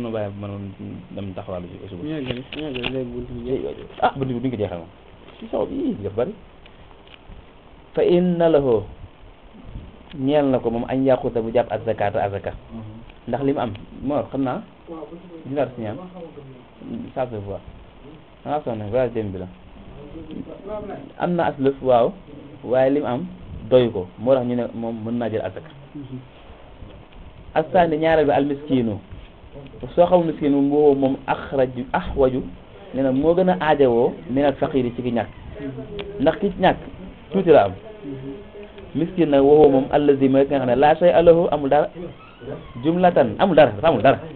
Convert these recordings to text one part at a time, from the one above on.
ma bàyyi man dem taxawaalu ci suba ñu yeggali ñu yeggali léegi buntu bi jeex. ah buntu bi duñ ko jeexal moom si saw bi dafa bari fa inna lahu ñeel na ko moom añ yàquta bu jàpp azakata azaka ndax li mu am moo xam naa dinaar si ñaan ça se voit dangaa sonn voyage dem bi la am na aslëf waaw waaye li mu am doy ko moo tax ñu ne moom mën naa jël azaka asaani ñaareel bi almiskinu soo xamul miskin moom boo moom axraju axwaju nee na moo gën a aajowoo minal faqiri ci ki ñàkk ndax ki ñàkk tuuti la am miskin nag waxoo moom allazi mooy ki nga xam ne laa shay alahu amul dara jumlatan amul dara dafa amul dara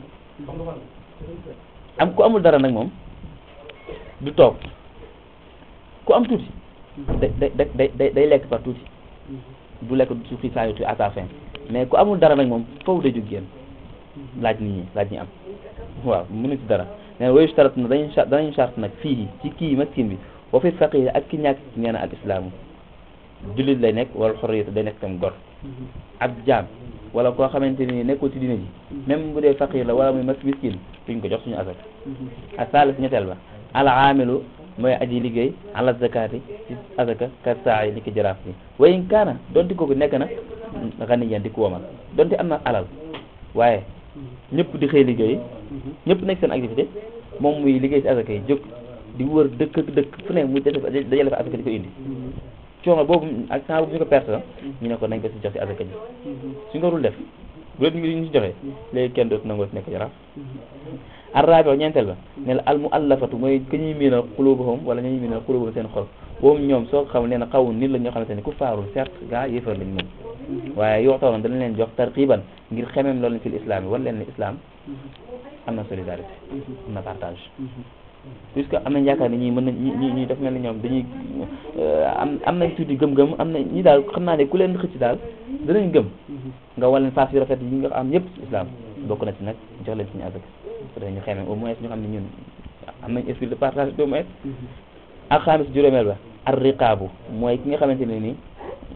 am ku amul dara nag moom du toog ku am tuuti day day day day day lekk par tuuti du lekk su fi saa yu à sa fin mais ku amul dara nag moom foofu day jóg génn laaj nit ñi laaj ñi am waaw mënu ci dara nee na wayu starat na dañuy charte danañu charte nag fii ci kii maskin bi wa fi faqir ak ki ñàkk nee na al islaamu jullit lay nekk wala xorriyatu day nekk tam gor ab jaam wala koo xamante ni nekkul ci dina ji même bu dee faqir la wala muy mas miskin duñ ko jox suñu asak ak saalis ñetteel ba al aamilu mooy aji liggéey ala zakati ci azaka ka saa yi ni ki jaraaf bi wayin kaana donte kooku nekk na ganiyan di ko womal donte am na alal waaye ñëpp di xëy liggéey ñëpp nekk seen activité moom muy liggéey ci azaka yi jóg di wër dëkk ak dëkk fu ne mu dajale dajale fa azaka di ko indi coono boobu ak temps boobu ñu ko perte la ñu ne ko nañ ko si jox ci azaka ji suñ ko dul def bu leen ñu si joxee léegi kenn dootu nangoo si nekk jaraaf arraabi ñeenteel ba ne la al muallafatu mooy ka ñuy miinal xulubuhum wala ñuy miinal xulubuhum seen xol boobu ñoom soo xam nee na xaw nit la ñoo xamante ne ku faarul certes gaa yëfar lañ moom waaye yoxtoonoon dana leen jox tarqiban ngir xemem loolu fil islam yi wala leen ne islam am na solidarité am na partage puisque am nañ yaakaar ni ñii mën nañ ñi ñi def mel ni ñoom dañuy am am nañ tuuti gëm-gëm am na ñi daal xam naa ne ku leen xëcc daal danañ gëm nga wal leen face yu rafet yi nga am yëpp islam bokk na ci nag jox leen suñu azak dañu xemem au moins ñu xam ne ñun am nañ esprit de partage au moins ak xaamis juróomeel ba ar riqaabu mooy ki nga xamante ne nii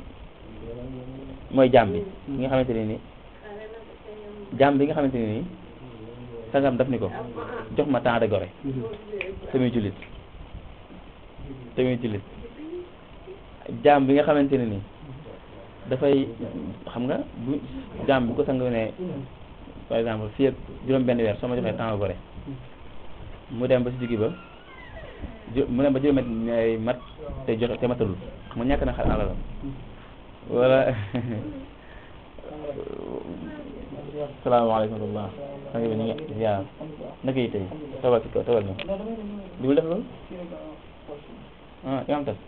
mooy jaam bi ki nga xamante ne nii jaam bi nga xamante ne nii sangam daf ni ko jox ma temps de gore tamit jullit tamit jullit jaam bi nga xamante ne nii dafay xam nga bu jaam bu ko sang ne par exemple fii ak juróom benn weer soo ma joxee temps de gore mu dem ba si diggi ba mu dem ba juróomi ay mat te joxe te matalul mu ñàkk na xar alalam wala salaamaaleykum wa rahmatulah sang bi ñu ngi ziar naka yi tey tawal ci kaw tawal ñoom diwul def loolu ah yaa am tas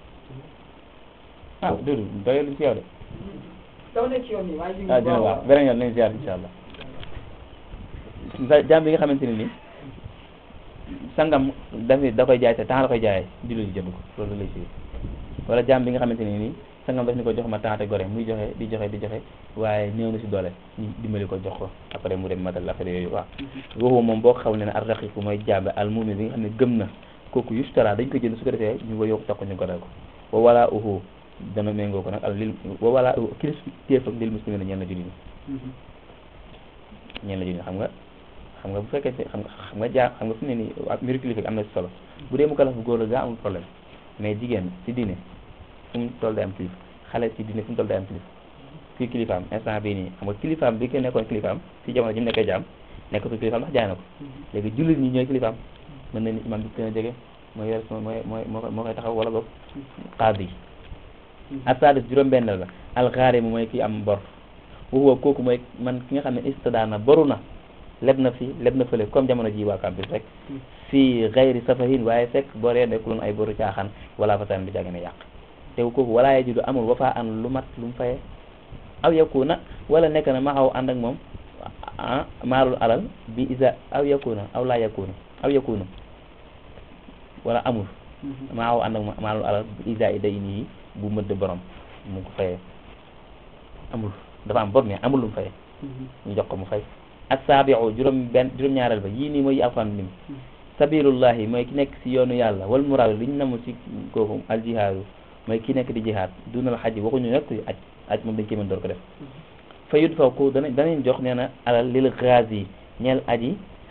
ah Doudou doyul ci yow de ah dina baax beneen yoon nañu ziar incha allah jaam bi nga xamante ne ni sangam dafi da koy jaay te temps la koy jaayee jullit yi jënd ko loolu lay si wala jaam bi nga xamante ne nii sangam daf ni ko jox ma temps te gore muy joxe di joxe di joxe waaye néew na si doole ñu dimbali ko jox ko après mu dem matal affaire yooyu waaw waxu moom boo ko xamul ne ne ar raqiqu mooy jaam al mu'min bi nga xam ne gëm na kooku yustara dañ ko jënd su ko defee ñu ko yokk takk ñu goreel ko wa wala uhu dana méngoo ko nag al lil wa wala kilis téef ak lil muslimin ñeen la jullit ñi ñeen la jullit ñi xam nga xam nga bu fekkee xam nga xam nga jaa xam nga fu ne nii mbiru kilifa am na si solo bu dee mu kalaf bu góor la gaa amul problème mais jigéen ci diine fu mu toll day am kilifa xale ci diine fu mu toll day am kilifa kii kilifaam instant bii nii xam nga kilifaam bi ko nekkoon kilifaam ci jamono ji mu nekkee jaam nekkatul kilifaam ndax jaay na ko léegi jullit ñi ñooy kilifaam mën na ni imam bi gën a jege mooy yor mooy mooy moo koy taxaw wala boog qaadi asadis juróom-benneel la alxaarimu mooy kii am bor waxuwa kooku mooy man ki nga xam ne istadaana boru na leb na fi leb na fële comme jamono ji waa campus rek fii xayri safahin waaye fekk boree nekkuloon ay boru caaxaan wala fasan bi jàgg ne yàq te kooku walaa ye judu amul wafa an lu mat lu mu faye aw yakuna wala nekk na ma xaw ànd ak moom ah maalul alal bi isa aw yakuna aw laa yakuna aw yakuna wala amul ma xaw ànd ak maalul alal bi isa i day nii bu mëdd borom mu ko fayee amul dafa am bor mais amul lu mu fayee ñu jox ko mu fay ak saabiu juróom benn juróom-ñaareel ba yii nii mooy yi alxuraan lim sabilullahi mooy ki nekk si yoonu yàlla wal muraad li ñu namu si kooku al jihaadu mooy ki nekk di jihaad dunal xaj waxuñu nekk aj aj moom dañ koy mën door ko def fa yud faw ko dana danañ jox nee na alal lil ghazi ñeel aji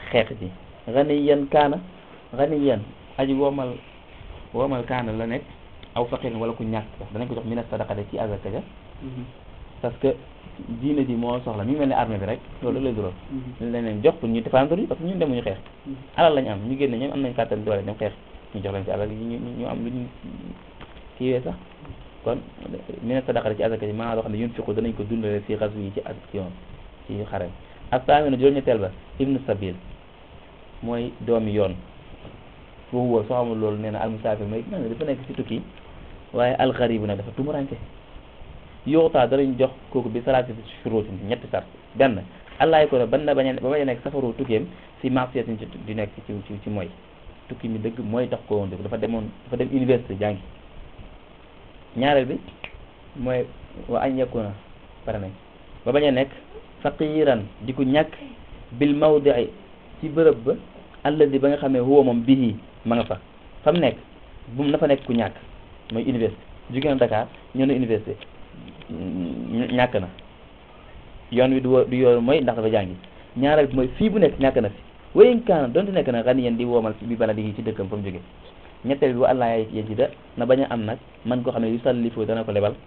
xeex ji ganiyan kaana ganiyan aji woomal woomal kaana la nekk aw faqirin wala ku ñàkk sax danañ ko jox mina sadaqate ci azaka ja parce que diine ji moo soxla mi ngi mel ne armée bi rek loolu lay dural ñu leen leen jox pour ñu défendre yi parce que ñun demuñu xeex alal lañu am ñu génne ñoom am nañ kàttan doole dem xeex ñu jox leen ci alal yi ñu ñu am lu ñu kiiwee sax kon mina sadaqate ci azaka ji maanaam loo xam ne yunfiqu danañ ko dundale si xas yi ci action ci xare ak saamina juróom-ñetteel ba ibnu sabil mooy doomi yoon foofu woo soo xamul loolu nee na almusaafir mooy nga dafa nekk ci tukki waaye alxaribu nag dafa tumuranke yoxtaa danañ jox kooku bi salaati shuruutin ñetti sart benn allaay ko ne ban na bañ a ba bañ a nekk safaru tukkeem si marsiyatin ci di nekk ci ci ci mooy tukki mi dëgg mooy tax ko woon dëgg dafa demoon dafa dem université jàngi ñaareel bi mooy wa añ yakuna pare nañ ba bañ a nekk faqiran di ko ñàkk bil mawdii ci bërëb ba alladi ba nga xam ne huwa moom bihi ma nga fa fa mu nekk bu mu na fa nekk ku ñàkk mooy université jóge na Dakar ñëw na université ñàkk na yoon wi du wo- du yoon mooy ndax dafa jàngi ñaareel bi mooy fii bu nekk ñàkk na fi wayin kaana donte nekk na xani yeen di woomal bi bala di ci dëkkam fa mu jóge ñetteel bi wa allah ya ji da na bañ a am nag man koo xam ne yu sallifoo dana ko lebal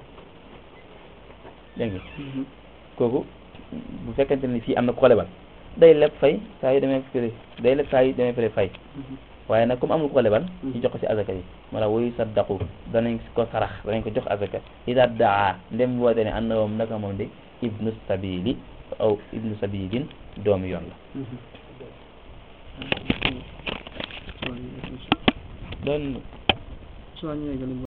dégg nga kooku bu fekkente ni fii am na ko lebal day leb fay saa yu demee fële day leb saa yu demee fële fay waaye nag comme amul ko lebal ñu jox ko ci azaka yi wala wuyu saddaqu danañ ko sarax danañ ko jox azaka ida daa ndem woote ne ànd na moom naka moom de ibnu sabili aw ibnu sabilin doomu yoon la doon